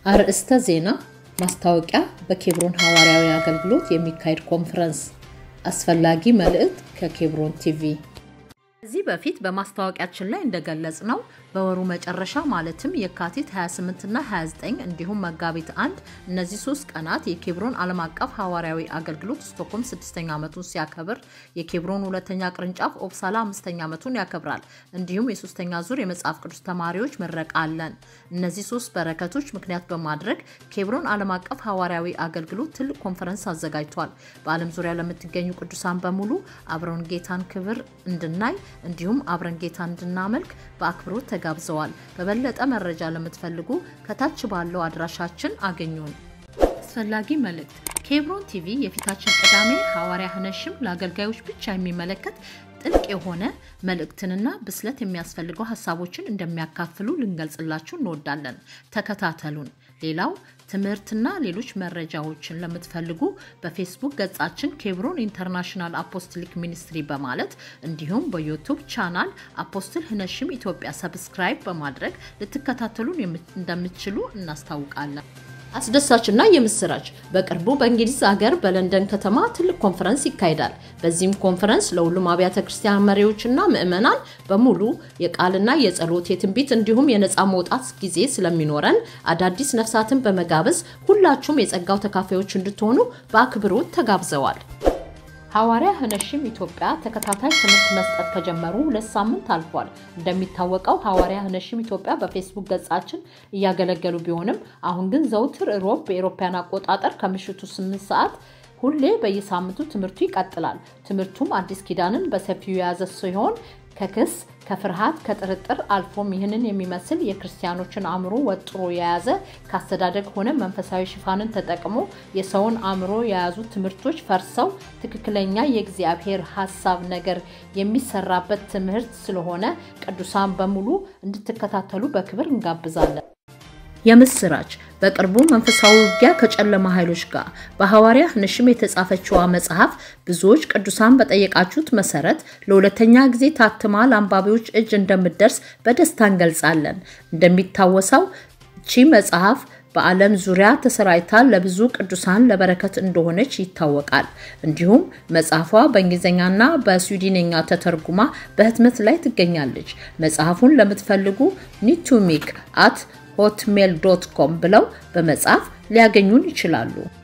አርእስተ ዜና ማስታወቂያ በኬብሮን ሐዋርያዊ አገልግሎት የሚካሄድ ኮንፈረንስ አስፈላጊ መልእክት ከኬብሮን ቲቪ ከዚህ በፊት በማስታወቂያችን ላይ እንደገለጽ ነው በወሩ መጨረሻ ማለትም የካቲት 28 እና 29 እንዲሁም መጋቢት አንድ እነዚህ ሶስት ቀናት የኬብሮን ዓለም አቀፍ ሐዋርያዊ አገልግሎት ስቶክሆልም ስድስተኛ ዓመቱን ሲያከብር የኬብሮን ሁለተኛ ቅርንጫፍ ኦፕሳላ አምስተኛ ዓመቱን ያከብራል። እንዲሁም የሶስተኛ ዙር የመጽሐፍ ቅዱስ ተማሪዎች ምረቃ አለን። እነዚህ ሶስት በረከቶች ምክንያት በማድረግ ኬብሮን ዓለም አቀፍ ሐዋርያዊ አገልግሎት ትልቅ ኮንፈረንስ አዘጋጅቷል። በዓለም ዙሪያ ለምትገኙ ቅዱሳን በሙሉ አብረውን ጌታን ክብር እንድናይ እንዲሁም አብረን ጌታ እንድናመልክ በአክብሮት ተጋብዘዋል። በበለጠ መረጃ ለምትፈልጉ ከታች ባለው አድራሻችን አገኙን። አስፈላጊ መልእክት ኬብሮን ቲቪ የፊታችን ቅዳሜ ሐዋርያ ህነሽም ለአገልጋዮች ብቻ የሚመለከት ጥልቅ የሆነ መልእክትንና ብስለት የሚያስፈልገው ሀሳቦችን እንደሚያካፍሉ ልንገልጽላችሁ እንወዳለን። ተከታተሉን። ሌላው ትምህርትና ሌሎች መረጃዎችን ለምትፈልጉ በፌስቡክ ገጻችን ኬብሮን ኢንተርናሽናል አፖስትሊክ ሚኒስትሪ በማለት እንዲሁም በዩቱብ ቻናል አፖስትል ህነሽም ኢትዮጵያ ሰብስክራይብ በማድረግ ልትከታተሉን እንደምትችሉ እናስታውቃለን። አስደሳችና የምስራች በቅርቡ በእንግሊዝ ሀገር በለንደን ከተማ ትልቅ ኮንፈረንስ ይካሄዳል። በዚህም ኮንፈረንስ ለሁሉም አብያተ ክርስቲያን መሪዎችና ምዕመናን በሙሉ የቃልና የጸሎት የትንቢት እንዲሁም የነፃ መውጣት ጊዜ ስለሚኖረን አዳዲስ ነፍሳትን በመጋበዝ ሁላችሁም የጸጋው ተካፋዮች እንድትሆኑ በአክብሮት ተጋብዘዋል። ሐዋርያ ህነሽም ኢትዮጵያ ተከታታይ ትምህርት መስጠት ከጀመሩ ሁለት ሳምንት አልፏል። እንደሚታወቀው ሐዋርያ ህነሽም ኢትዮጵያ በፌስቡክ ገጻችን እያገለገሉ ቢሆንም አሁን ግን ዘውትር ሮብ በኤሮፓያን አቆጣጠር ከምሽቱ 8 ሰዓት ሁሌ በየሳምንቱ ትምህርቱ ይቀጥላል። ትምህርቱም አዲስ ኪዳንን በሰፊው የያዘ ሲሆን ከክስ ከፍርሃት ከጥርጥር አልፎም ይህንን የሚመስል የክርስቲያኖችን አእምሮ ወጥሮ የያዘ ከአስተዳደግ ሆነ መንፈሳዊ ሽፋንን ተጠቅሞ የሰውን አእምሮ የያዙ ትምህርቶች ፈርሰው ትክክለኛ የእግዚአብሔር ሀሳብ ነገር የሚሰራበት ትምህርት ስለሆነ ቅዱሳን በሙሉ እንድትከታተሉ በክብር እንጋብዛለን። የምስራች በቅርቡ መንፈሳዊ ውጊያ ከጨለማ ኃይሎች ጋር በሐዋርያ ህነሽም የተጻፈችዋ መጽሐፍ ብዙዎች ቅዱሳን በጠየቃችሁት መሰረት ለሁለተኛ ጊዜ ታትማ ለአንባቢዎች እጅ እንደምትደርስ በደስታ እንገልጻለን። እንደሚታወሰው ቺ መጽሐፍ በዓለም ዙሪያ ተሰራጭታ ለብዙ ቅዱሳን ለበረከት እንደሆነች ይታወቃል። እንዲሁም መጽሐፏ በእንግሊዝኛና በስዊድንኛ ተተርጉማ በህትመት ላይ ትገኛለች። መጽሐፉን ለምትፈልጉ ኒቱሚክ አት ሆትሜል ዶት ኮም ብለው በመጻፍ ሊያገኙን ይችላሉ።